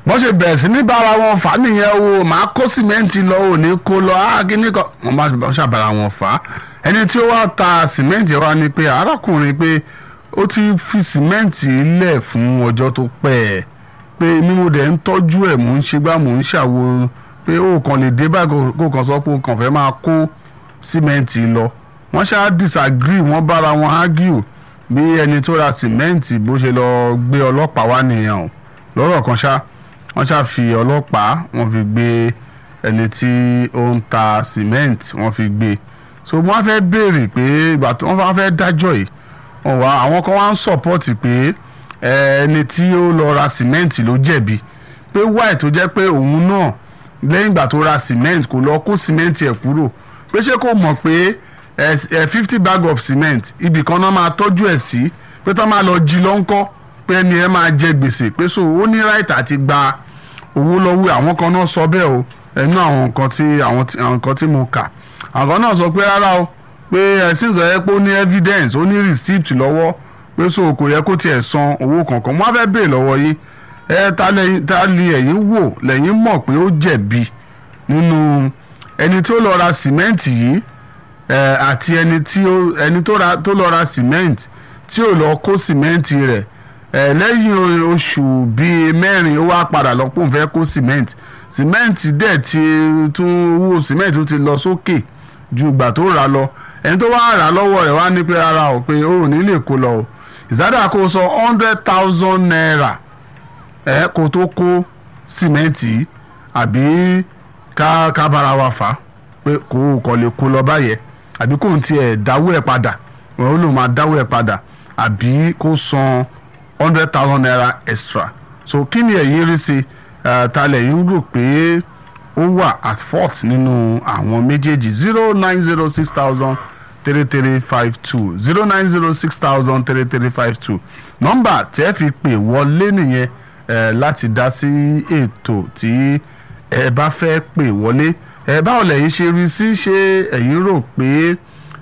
bọ́n ṣe bẹ̀rẹ̀ sí ní bára wọn fà á nìyẹn o màá kó sìmẹ́ǹtì lọ ò ní kó lọ á kíní kan wọ́n bá bá ṣàbára wọn fà á ẹni tí ó wá ta sìmẹ́ǹtì wa ni pé arákùnrin pé ó ti fi sìmẹ́ǹtì lẹ̀ fún ọjọ́ tó pẹ́ ẹ̀ pé ní mo dẹ̀ ń tọ́jú ẹ̀ mò ń ṣe gbá mò ń ṣàwo pé ó kàn lè dé báyìí kó kàn sọ pé ó kàn fẹ́ máa kó sìmẹ́ǹtì lọ wọ́n ṣáà disagree wọ́n bára wọn argue bí ẹni tó ra sìmẹ́ǹtì bó ṣe lọ gbé ọlọ́pàá wá nìyẹn o lọ́rọ̀ kan ṣá wọ́n ṣáà fi ọlọ́pàá wọ́n fi gbé ẹni tí ó ń ta sìmẹ́ǹtì wọ́n fi gbé so wọ́n fẹ́ béèrè pé ìgbà tí wọ́n bá fẹ́ dájọ́ yìí wọ́n wá àwọn kan wá ń sọ̀pọ́tì pé ẹni tí ó lọ ra sìmẹ́ǹtì ló jẹ̀bi pé wáì tó jẹ́ pé òun náà lẹ́yìn ìgbà tó ra sìmẹ́ǹtì kò lọ kó sìmẹ́ǹtì ẹ̀ kúrò pé ṣé kò mọ̀ pé fifty bag of cement ibì kan náà máa tọ́jú ẹ̀ sí pé tó máa lọ jí lọ́ńkọ́ pé ẹni ẹ máa jẹ gbèsè pé so ó ní right àti gba owó lọ́wọ́ àwọn kan náà sọ bẹ́ẹ̀ o ẹnu àwọn nǹkan tí àwọn nǹkan tí mo kà àwọn náà sọ pé rárá o pé ẹ̀sìn sọ yẹ pé ó ní evidence ó ní receipt lọ́wọ́ pé so kò yẹ kó tiẹ̀ san owó kankan wọ́n á fẹ́ béèrè lọ́wọ́ yìí ẹ ta lè ẹ̀yin wò lẹ́yìn mọ̀ pé ó jẹ̀bi nínú ẹni tó lọ ra sìmẹ́ǹtì yìí àti ẹni tí ẹni tó lọ ra sìmẹ́ǹtì tí ò lọ kó sìmẹ́ǹtì rẹ̀ lẹ́yìn oṣù bíi mẹ́rin ó wá padà lọ pòun fẹ́ kó sìmẹ́ǹtì sìmẹ́ǹtì dẹ̀ ti tún owó sìmẹ́ǹtì tó ti lọ sókè ju ìgbà tó rà lọ ẹni tó wá rà lọ́wọ́ rẹ̀ wá ní pé rárá o pé ó ò ní lè kó lọ o ìsádà kó sọ hundred thousand naira ẹ kó tó kó sìmẹ́ǹtì àbí ká ká bára wa fà á pé kò kò lè kó lọ báyẹn àbí kò ń tiẹ̀ dáwó ẹ̀ padà ó lò máa dáwó ẹ̀ padà àbí kó san hundred thousand naira extra so kí ni ẹ̀yin rí sí ta lẹ́yìn rò pé ó wà at fault nínú àwọn méjèèjì zero nine zero six thousand three three five two zero nine zero six thousand three three five two nọ́mbà tẹ́ fi pè wọlé nìyẹn láti dá sí ètò tí ẹ bá fẹ́ pè wọlé ẹ báwo lẹ̀yin ṣe rí sí ṣé ẹ̀yin rò pé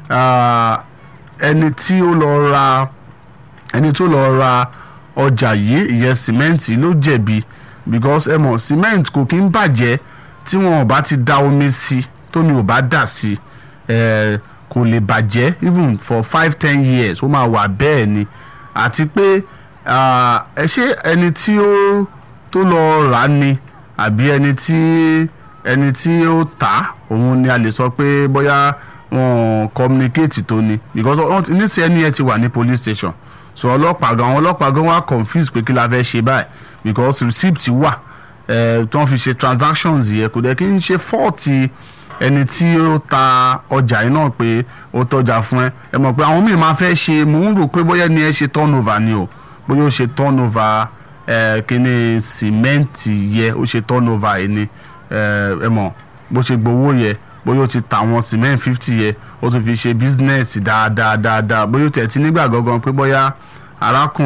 ẹni tí ó lọ ra ẹni tó lọ ra ọjà yìí ìyẹn sìmẹ́ǹtì ló jẹ̀bi because ẹ mọ̀ sìmẹ́ǹtì kò kí ń bàjẹ́ tí wọn ò bá ti da omi sí tómi ò bá dà sí ẹ kò lè bàjẹ́ even for five ten years ó máa wà bẹ́ẹ̀ ni àti pé ẹ ṣé ẹni tí ó tó lọ rà ni àbí ẹni tí ẹni tí ó tà òun ni a lè sọ pé bóyá wọn communicate tó ni because níṣẹ́ ẹni ẹ ti wà ní police station so ọlọ́pàá gan àwọn ọlọ́pàá gan wá confuse pé kí la fẹ́ ṣe báyìí because receipt wà ẹ tí wọ́n fi ṣe transactions yẹ kò dẹ̀ kí n ṣe fọ́ọ̀tì ẹni tí ó ta ọjà yìí náà pé ó tọ́jà fún ẹ ẹ mọ̀ pé àwọn míì máa fẹ́ ṣe mò ń rò pé bóyá ẹni ẹ ṣe turnover ni o bóyá ó ṣe turnover ẹ kíní sìmẹ́ǹtì yẹ ó ṣe turnover yìí ni ẹ mọ̀ bó ṣe gbowó yẹ bóyá ó ti ta àwọn cement fifty yẹ ó tún fi ṣe business dáadáa dáadáa bóyá ó tẹ̀ tí nígbà gangan pé bóyá arákùnrin.